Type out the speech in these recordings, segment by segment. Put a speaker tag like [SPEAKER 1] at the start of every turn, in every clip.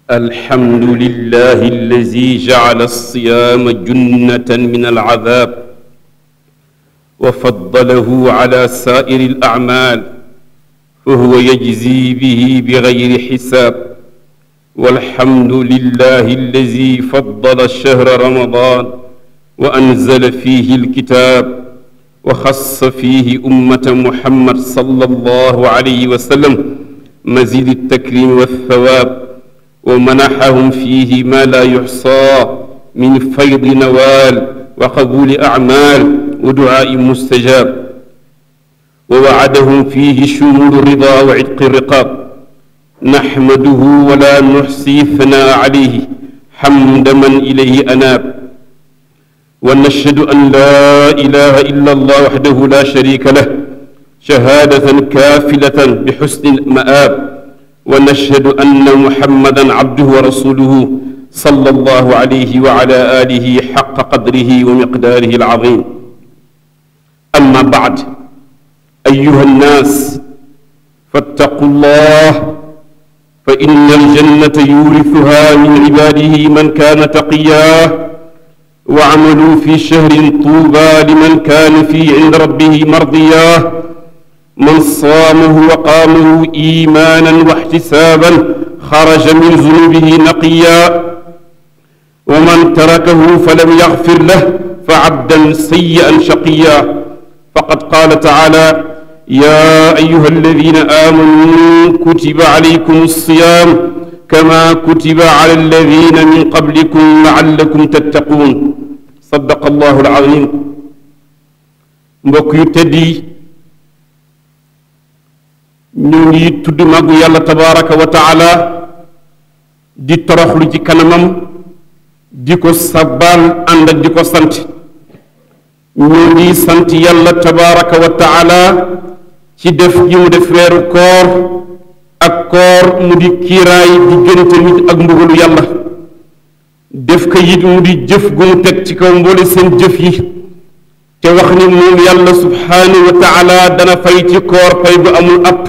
[SPEAKER 1] الحمد لله الذي جعل الصيام جنة من العذاب وفضله على سائر الأعمال فهو يجزي به بغير حساب والحمد لله الذي فضل الشهر رمضان وأنزل فيه الكتاب وخص فيه أمة محمد صلى الله عليه وسلم مزيد التكريم والثواب ومنحهم فيه ما لا يحصى من فيض نوال وقبول أعمال ودعاء مستجاب ووعدهم فيه شمول الرضا وعتق الرقاب نحمده ولا نحصي ثناء عليه حمد من إليه أناب ونشهد أن لا إله إلا الله وحده لا شريك له شهادة كافلة بحسن المآب ونشهد أن محمدا عبده ورسوله صلى الله عليه وعلى آله حق قدره ومقداره العظيم أما بعد أيها الناس فاتقوا الله فإن الجنة يورثها من عباده من كان تقياه وعملوا في شهر طوبى لمن كان فيه عند ربه مرضياه من صامه وقامه إيمانا واحتسابا خرج من ذنوبه نقيا ومن تركه فلم يغفر له فعبدا سيئا شقيا فقد قال تعالى يا أيها الذين آمنوا كتب عليكم الصيام كما كتب على الذين من قبلكم لعلكم تتقون صدق الله العظيم mbokk yu tedd yi ñu ngi tudd màggu yàlla tabaraka wa taala di toroxlu ci kanamam di ko sabbaal ànd ak di ko sant ñu ngi sant yàlla tabaraka wa taala ci def gi mu def weeru koor ak koor mu di kiiraay diggante nit ak mbugalu yàlla def ko it mu di jëf gu mu teg ci kaw mboole seen jëf yi te wax ni moom yàlla subhaanahu wa taala dana fay ci koor fay gu amul app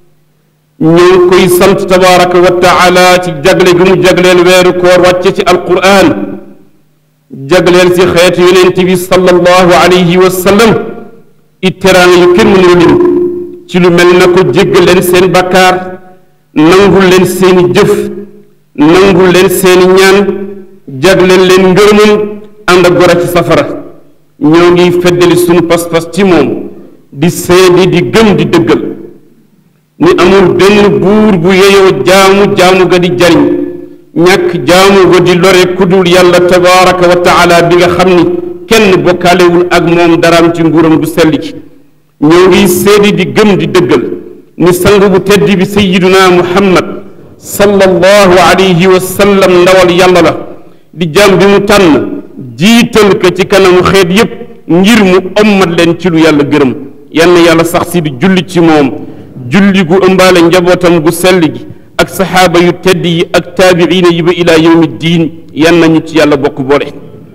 [SPEAKER 1] ñu ngi koy sant tabaraka wa taala ci jagle gi mu jagleel weeru koor wàcce ci alquran jagleel ci xeetu yonent bi sallallahu alayhi wa sallam it teraanga yu kenn mënul lim ci lu mel na ko jéggal leen seen bakkaar nangul leen seeni jëf nangul leen seeni ñaan jagleel leen ngërëmam ànd ak gora ci safara ñoo ngi feddali sunu pas-pas ci moom di seedi di gëm di dëggal ni amul benn buur bu yeyoo jaamu jaamu ga di jariñ ñàkk jaamu ga di lore kudul yàlla tabaraka wa taala bi nga xam ni kenn bokkaalewul ak moom daraam ci nguuram gu sell gi ñoo ngi seedi di gëm di dëggal ni sang bu tedd bi sayiduna muhammad sallallahu alayhi wa sallam ndawal yàlla la di jaam bi mu tànn jiital ko ci kanamu xeet yépp ngir mu ommat leen ci lu yàlla gërëm yann yàlla sax si di julli ci moom julli gu ëmbaale njabootam gu sell gi ak saxaaba yu tedd yi ak taabiina yi ba ilaa yawmi diin yan nañu ci yàlla bokk boole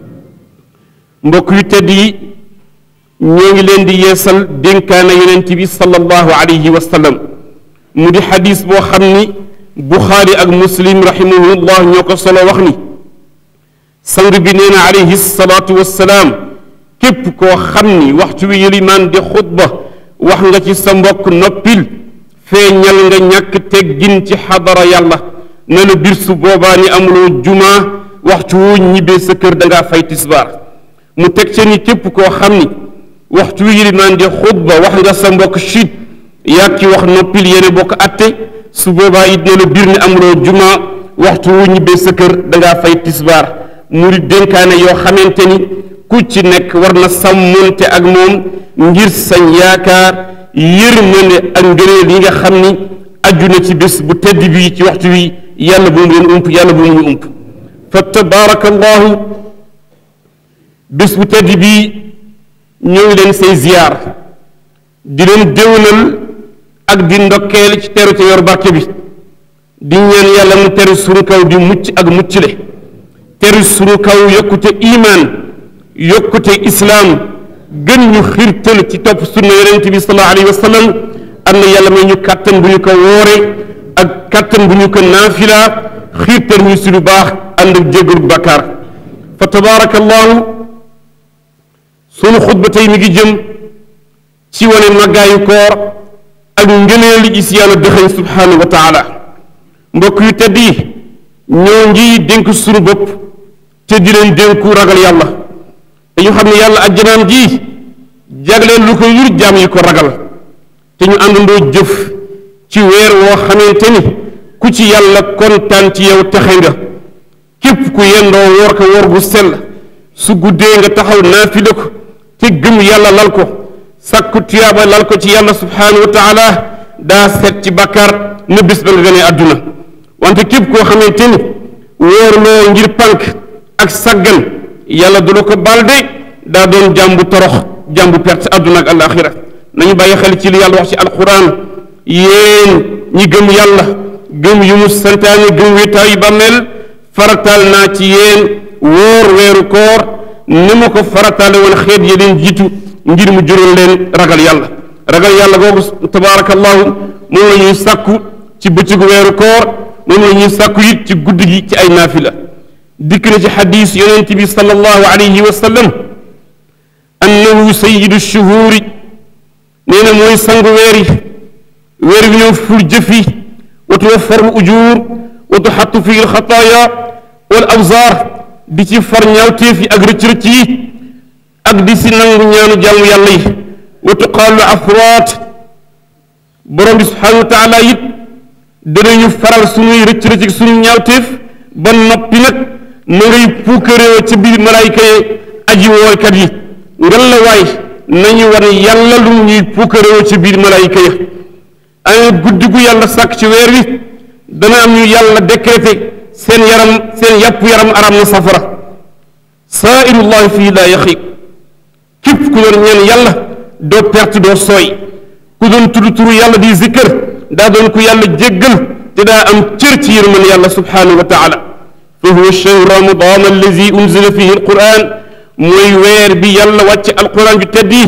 [SPEAKER 1] mbokk yu tedd yi ñoo ngi leen di yeesal dénkaana yonent bi sallallahu alayhi wa sallam mu di xadis boo xam ni buxaari ak muslim rahimahullah ñoo ko solo wax ni sang bi nee na alayhi salaatu wassalaam képp koo xam ni waxtu wi yëlimaan di xutba wax nga ci sa mbokk noppil feeñal nga ñàkk teggin ci xadara yàlla na la bir su boobaa ni amuloo jumaa waxtu woo ñibbee sa kër dangaa fay tisbaar mu teg ca ni képp koo xam ni waxtu wi yëlimaan di xutba wax nga sa mbokk chut yàgg ci wax noppil yéene bokk atte su boobaa it na la bir ni amuloo jumaa waxtu woo ñibbee sa kër dangaa fay tisbaar mu di dénkaane yoo xamante ni ku ci nekk war na sàmmonte ak moom ngir sañ yaakaar yërmande ak ngëneel yi nga xam ni aju na ci bés bu tedd bi ci waxtu wi yàlla bu mu leen ump yàlla bu mu ñu ump fa tabaarakallahu bés bu tedd bi ñëw leen say ziyaar di leen déwénal ak di ndokkeel ci teru te yor barke bi di ñaan yàlla mu teru sunu kaw di mucc ak muccle teru sunu kaw yokkute imaan yokkute islaam gën ñu xirtal ci topp sunna yonent bi sallallahu alayhi wa sallam am na yàlla may ñu kàttan bu ñu ko woore ak kàttan bu ñu ko naafila xiirtal ñu si lu baax ànd ak jéggalu bàkkaar fa tabaarakallaahu sunu xutba tey mi ngi jëm ci wane màggaayu koor ak ngëneeli gis yàlla dëxëñ subhaanahu wa taala mbokk yu tedd yi ñoo ngi dénk sunu bopp te di leen dénku ragal yàlla dañu xam ne yàlla ajjanaam ji jagleen lu ko yur jaam yi ko ragal te ñu àndandoo jëf ci weer woo xamante ni ku ci yàlla kontaan ci yow texe nga képp ku yendoo woor ko woor gu sell su guddee nga taxaw naafila ko te gëm yàlla lal ko sàkku tuyaaba lal ko ci yàlla subhaanahu wa taala daa seet ci bàkkaar na bés ba nga gënee àdduna wante képp koo xamante ni wóorloo ngir pànk ak saggan yàlla du la ko baal de daa doon jàmbu torox jàmbu perte àdduna ak alaaxira nañu bàyyi xel ci li yàlla wax ci alquran yéen ñi gëm yàlla gëm yu mu santaane gëm wéetaayu bàmmeel farataal naa ci yéen wóor weeru koor ni ma ko farataale woon xeet yi leen jiitu ngir mu jural leen ragal yàlla ragal yàlla googu tabaarakallahu moom la ñuy sàkku ci bëccëgu weeru koor moom la ñuy sàkku it ci guddi gi ci ay naafila dikk na ci xadiis yonent bi sallallahu alayhi wa sallam annahu sayyidu shuhuuri nee na mooy sangu weer yi weer wi ñëw ful jëf yi wa tuwaffaru ujuur wa tuxattu fi alxataaya wal awzaar di ci far ñaawteef yi ak rëcc-rëcc yi ak di si nangu ñaanu jaamu yàlla yi wa tuqaalu afraat borom bi subhaanahu wa taala it danañu faral suñuy rëcc-rëcc suñu ñaawteef ba noppi nag ma ngay puukaréewa ca biir malaayka yi aji woolkat yi ngan la waay nañu war yàlla lu ñuy puukaréewa ca biir malaayka ya ay guddi gu yàlla sàkk ci weer wi dana am ñu yàlla décrété seen yaram seen yàpp yaram aram na safara saairullahi fii laa yaxiib képp ku doon ñeen yàlla doo perte doo sooy ku doon tudd turu yàlla di zikkër daa doon ku yàlla jéggal te daa am cër ci yërmën yàlla subhaanahu wa taala fa huwa shahru ramadan allazi unzila fihi alquran mooy weer bi yàlla wàcce alquran ju tedd yi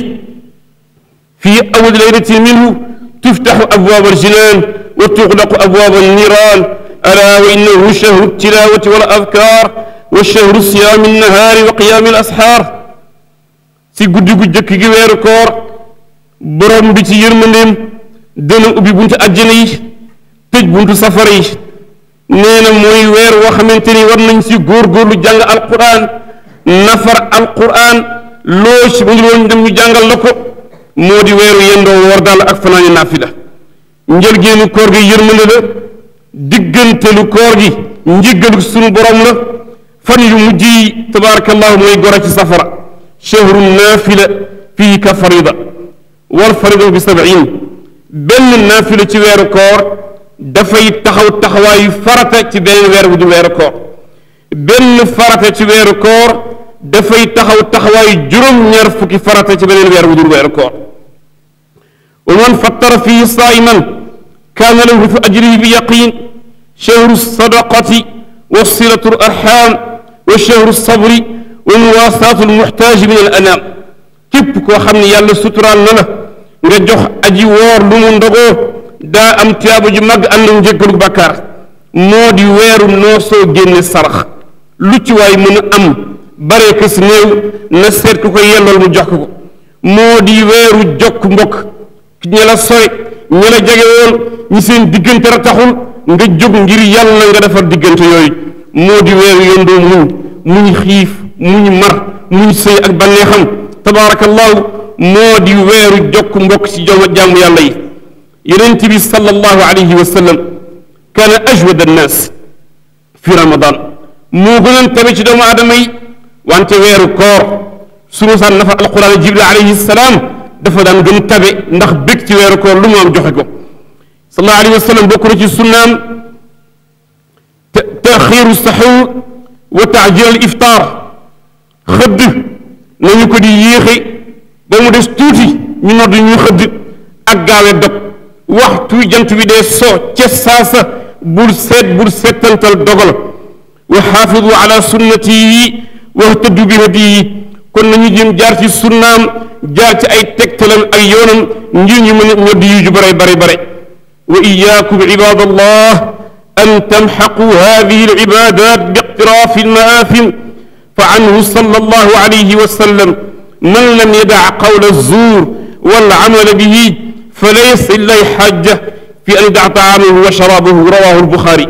[SPEAKER 1] fii awwal laylatin minhu tuftaxu abwaab aljinan wa tuxlaqu abwaab alniran ala wa innahu shahru tilawati wal adkar wa shahru siyaami annahaari wa qiyaami alasxaar si guddi gu jëkk gi weeru koor borom bi ci yërmandeem dana ubbi buntu àjjana yi tëj buntu safara yi nee na mooy weer woo xamante ni war nañ si góorgóorlu jàng alquran nafar alquran loo si mu ngi woon dem ñu jàngal la ko moo di weeru yendoo woor daal ak fanaani naafila njëlgeenu koor gi yërmande la diggantelu koor gi njëggalu sunu borom la fan yu mujj yi tabaarakallahu mooy gora ci safara shahru naafila fii ka farida wal farida bi sabiin benn naafila ci weeru koor dafay taxaw taxawaayu farata ci beneen weer bu du weeru koor benn farata ci weeru koor dafay taxaw taxawaayu juróom-ñaar fukki farata ci beneen weer bu dul weeru koor wa man fattara fii saa'iman kaana lahu fi ajrihi bi yaqin shahru sadaqati wa silatu arham wa shahru sabri wa muwaasaatu almuxtaaji min al anaam képp koo xam ne yàlla suturaal na la nga jox aji woor lu mu ndogoo daa am tiyaaba ju mag ànd ak njëggalu bàkkaar moo di weeru noo soo génne sarax lu ci waay mën a am bare kës néew na seet ku ko yellool mu jox ko ko moo di weeru jokk mbokk ña la sore ña la jege woon ñi seen diggante rataxul nga jóg ngir yàlla nga defar diggante yooyu moo di weeru yondoo muñ muñ xiif muñ mar muñ sëy ak banneexam tabaarakallahu moo di weeru jokk mbokk ci joma jàmm yàlla yi yonent bi sallallahu alayhi wa sallam kaana ajwad annaas fi ramadan moo gënoon tabe ci doomu aadama yi wante weeru koor su ma saan nafar alquran jibril alayhi salaam dafa daan gën tabe ndax bég ci weeru koor lu mu am joxe ko sallallahu alayhi wa sallam bokk na ci sunnaam taxiiru saxuur wa taajil al iftaar xëdd nañu ko di yéexe ba mu des tuuti ñu nodd ñu xëdd ak gaawe dog waxtu jant bi dee soo ca saasa bul seet bul seetantal dogal wa xaafidu ala sunnati yi wahtaddu bi hadiyi kon nañu jëm jaar ci sunnaam jaar ci ay tegtalam ak yoonam ngir ñu mën a ñoddi yu ju bare bare bare wa iyaakum ibadallah أن تمحقوا هذه العبادات باقتراف المآثم فعنه صلى الله عليه وسلم من لم يدع قول الزور والعمل به فليس لله حاجة في أن يدع طعامه وشرابه رواه البخاري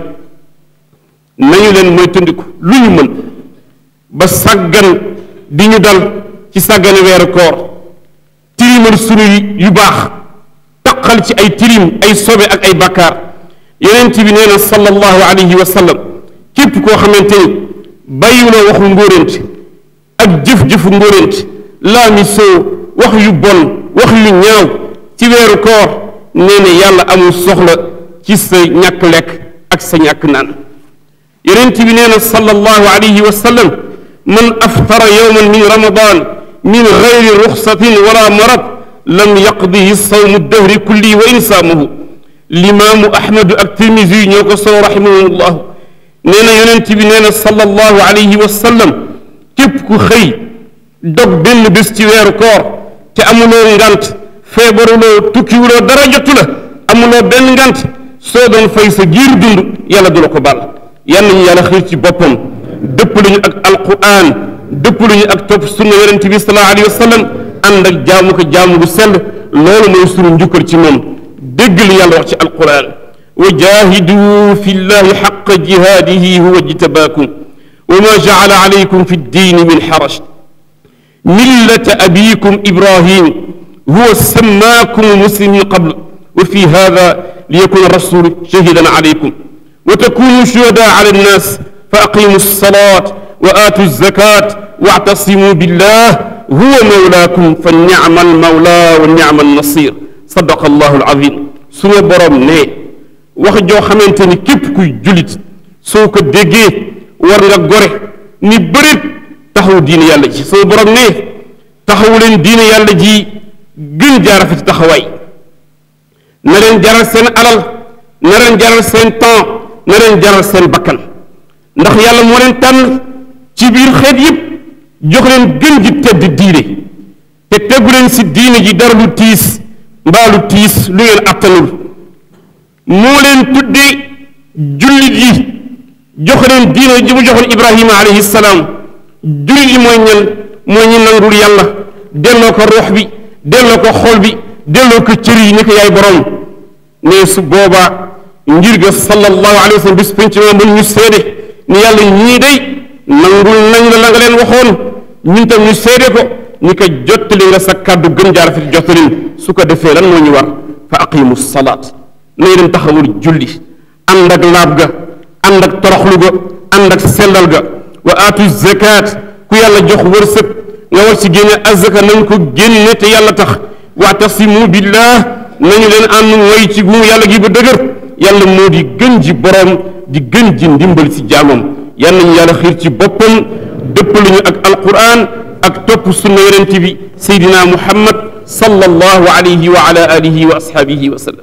[SPEAKER 1] nañu leen mooy tëndiku lu ñu mën ba sàggan di ñu dal ci sàggane weeru koor tilimal sunu yu baax taqal ci ay tilim ay sobe ak ay bakkaar yonent bi nee na sallallahu alayhi wa sallam képp koo xamante ni bàyyiwuloo waxu ngóorent ak jëf-jëfu ngóorent laa mi soo wax yu bon wax yu ñaaw ci weeru koor nee na yàlla amul soxla ci sa ñàkk lekk ak sa ñàkk naan yonent bi nee na sallallahu alayhi wa sallam man aftara yowman min ramadan min gayri ruxsatin wala marad lam yaqdihi sawmu dahri kulli wa insaamuhu limaamu ahmadu ak tirmisi ñoo ko solo rahimahumullah nee na yonent bi nee na sallallahu alayhi wa sallam képp ku xëy dog benn bés ci weeru koor te amuloo ngant feebaruloo tukkiwuloo dara jotu la amuloo benn ngant soo doon fay sa giir dund yàlla du la ko baal yal nañu yàlla xiir ci boppam dëpp lañu ak alquran dëpp lañu ak topp sunna yonent bi sallallahu alayhi wa sallam ànd ak jaamu ko jaamu bu sell loolu mooy sunu njukkal ci moom dégg li yàlla wax ci alquran wa jahidu fi llahi xaqa jihaadihi huwa jtabaakum wa ma jacala alaykum fi ddiini min xaraj millata abikum ibrahim huwa sammaakum muslimin qabl wa fi hada liyakuna rasulu shahidan alaykum وتكونوا شهداء على الناس فأقيموا الصلاة وآتوا الزكاة واعتصموا بالله هو مولاكم فالنعم المولى والنعم النصير صدق الله العظيم سوى برام ني wax joo xamante ni képp kuy julit soo ko déggee war nga gore ni bërit taxaw diine yàlla ji soo borom ne taxawu leen diine yàlla ji gën jaarafe ci taxawaay na leen jaral seen alal na leen jaral seen temps na leen jaral seen bakkan ndax yàlla moo leen tànn ci biir xeet yépp jox leen gën ji tedd diine te tegu leen si diine ji dara lu tiis mbaa lu tiis lu ngeen attanul moo leen tudde jullit yi jox leen diine ji mu joxoon ibrahima alayhi salaam jullit yi mooy ñan mooy ñi nangul yàlla delloo ko ruux bi delloo ko xol bi delloo ko cër yi ni ko yaay borom ne su boobaa ngir ga sallallahu alayhi wa sallam bis penc ma mën ñu seede ni yàlla ñii day nangul nañ la la nga leen waxoon ñun tam ñu seede ko ni ko jottali nga sa kàddu gën jaar fi jottalin su ko defee lan moo ñu war fa aqimu salaat nañ leen taxawul julli ànd ak laab ga ànd ak toroxlu ga ànd ak sellal ga wa aatu zakat ku yàlla jox wërsëg nga war ci génne azaka nañ ko génne te yàlla tax waatasimu billah nañu leen ànd mooy ci gumu yàlla gi ba dëgër yàlla moo di gën ji borom di gën ji ndimbal ci jaamam yal nañu yàlla xiir ci boppam dëppaluñu ak alquran ak topp sunna yonent bi seydina muhammad sallallahu alayhi wa ala alihi wa ashaabihi wa sallam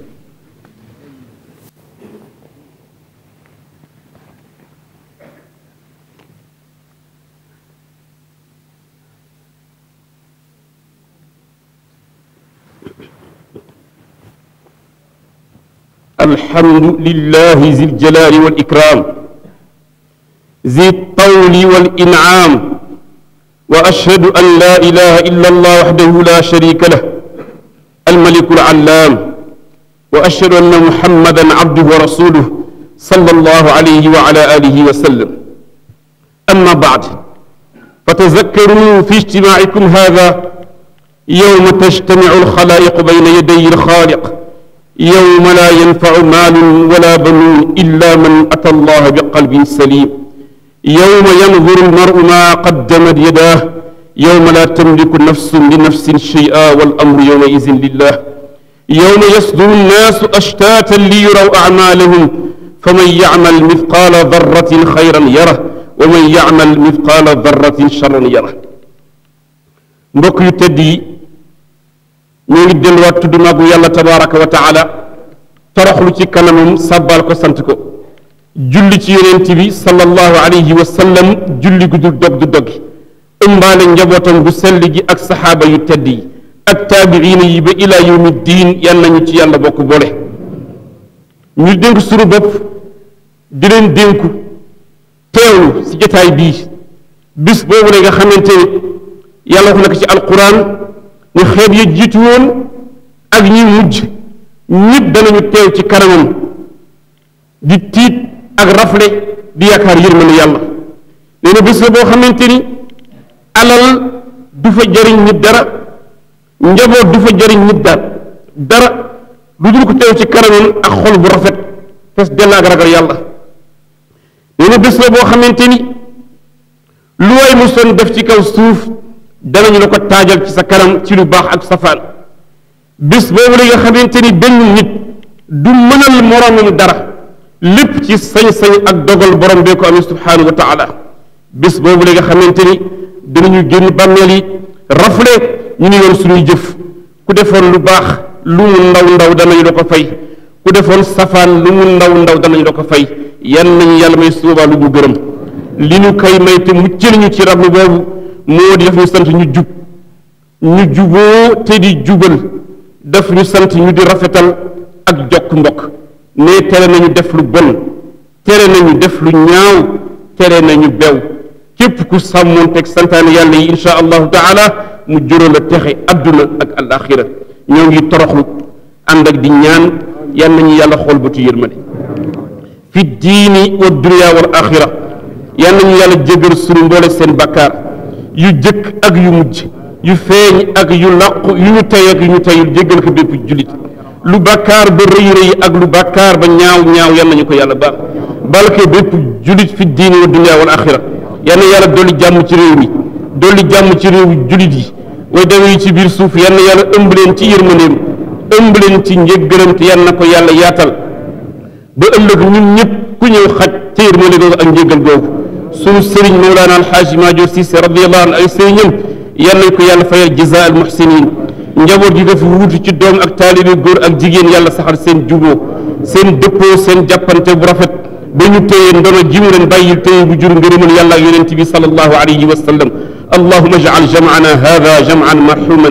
[SPEAKER 1] الحمد لله ذي الجلال والإكرام ذي الطول والإنعام وأشهد أن لا إله إلا الله وحده لا شريك له الملك العلام وأشهد أن محمدا عبده ورسوله صلى الله عليه وعلى آله وسلم أما بعد فتذكروا في اجتماعكم هذا يوم تجتمع الخلائق بين يدي الخالق يوم لا ينفع مال ولا بنون إلا من أتى الله بقلب سليم يوم ينظر المرء ما قدمت يداه يوم لا تملك نفس لنفس شيئا والأمر يومئذ لله يوم يصدر الناس أشتاتا ليروا أعمالهم فمن يعمل مثقال ذرة خيرا يره ومن يعمل مثقال ذرة شرا يره mbokk yu tedd yi ñoo ngi delluwaat tudd màggu yàlla tabaraka wa taala toroxlu ci kanamam sàbbaal ko sant ko julli ci yonent bi sallallahu alayhi wa sallam julli gu dul dog du doggi ëmbaale njabootam bu sell gi ak saxaaba yu tedd yi ak taabiina yi ba ila yawmi diin yal nañu ci yàlla bokk boole ñu dénk sunu bopp di leen dénku teewlu si jotaay bii bis boobu la nga xamante ni yàlla wax na ko ci alquran ne xeet ya jiitu woon ak ñi mujj ñëpp danañu teew ci kanamam di tiit ak rafle di yaakaar yërmande yàlla nee na bés la boo xamante ni alal du fa jariñ nit dara njaboot du fa jariñ nit dara dara lu dul ko teew ci kanamam ak xol bu rafet fes dell ak ragal yàlla nee na bés la boo xamante ni lu way mosoon def ci kaw suuf danañu la ko taajal ci sa kanam ci lu baax ak safaan bés boobu la nga xamante ni benn nit du mënal moroomam dara lépp ci sañ-sañ ak dogal borom bee ko amee subhaanahu wa taala bés boobu la nga xamante ni dinañu génn bàmmeel yi rafle ñu ni yoon suñuy jëf ku defoon lu baax lu mu ndaw ndaw danañu la ko fay ku defoon safaan lu mu ndaw ndaw danañu la ko fay yan nañu yàlla may suubaa lu ñu gërëm li ñu koy may te muccal ñu ci rablu boobu moo di def ñu sant ñu jub ñu juboo te di jubal daf ñu sant ñu di rafetal ak jokk mbokk ne tere nañu def lu bon tere nañu def lu ñaaw tere nañu bew képp ku sàmmoon teg santaane yàlla yi insha allahu taala mu jural la texe adduna ak alaxira ñoo ngi toroxlu ànd ak di ñaan yal nañu yàlla xool bëtu yërmande fi diini wa dunya wal axira yal nañu yàlla jégal sunu mboole seen bakkaar yu jëkk ak yu mujj yu feeñ ak yu làqu yu ñu tey ak yu ñu teyul jéggal ko bépp jullit lu bàkkaar ba rëy rëy ak lu bàkkaar ba ñaaw ñaaw yal nañu ko yàlla baal balke bépp jullit fi diini wa dunya wal axira yal na yàlla dolli jàmm ci réew mi dolli jàmm ci réew jullit yi way dawe yi ci biir suuf yal na yàlla ëmb leen ci yërmandeem ëmb leen ci njëggëram te yal na ko yàlla yaatal ba ëllëg ñun ñëpp ku ñëw xaj ca yërmande googu ak njëggal googu sunu sëriñ Mawlaana Alxaaji Maajoor Siise radiyallahu anhu ay sëriñam yal nañ ko yàlla fayal jazaa al muhsinin njaboot gi dafa wuutu ci doom ak taalibe góor ak jigéen yàlla saxal seen juboo seen dëppoo seen jàppante bu rafet ba ñu téye ndono ji mu leen bàyyil téye bu jur ngërëmal yàlla ak yonent bi sallallahu alayhi wa sallam allahuma ijcal jamcana hada jamcan marxuman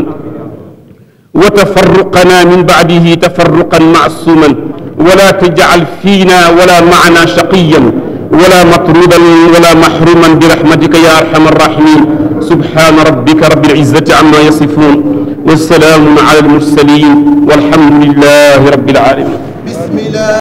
[SPEAKER 1] wa tafarruqana min bacdihi tafarruqan macsuuman wala tajcal fiina wala macna shaqiyan wala matrudan wala maxruman birahmatika ya arxama arraximin subxaana rabbika rabbil izzati amma yasifun wa salaamun ala almursalin walhamdulilahi rabbil alamin